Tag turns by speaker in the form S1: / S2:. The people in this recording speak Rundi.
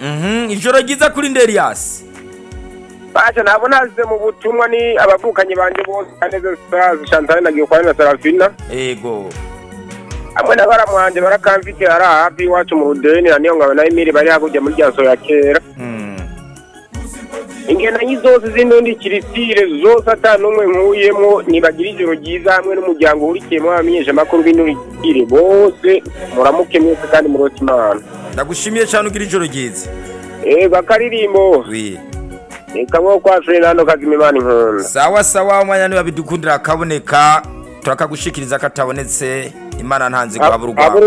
S1: Mhm, ijoro ryiza kuri nderiyasi
S2: basha ntabwo nazize mu butumwa ni abavukanyi banje bose kaneze sazi Chantal na Gikwani na Serafina
S1: ego
S2: hamwe na baramwanje barakamfite ari hafi iwacu mu Rudeni na niyo ngabo na Emile bari hakurya muri rya ya kera
S1: Mm,
S2: ingendanyi zose z'indundi kirisire zose ata n'umwe nkuyemo nibagira ijoro ryiza hamwe n'umuryango wurikiyemo abamenyesha amakuru b'indurikire bose muramuke mwese kandi murota imana
S1: ndagushimiye cyane ugira ijoro ryiza
S2: ego akaririmbo
S1: wi
S2: kamwe kwa Fernando Kazimimana inkunda
S1: sawa sawa umwanya niba bidukundira akaboneka turakagushikiriza katabonetse imana ntanzi guhabura urwanda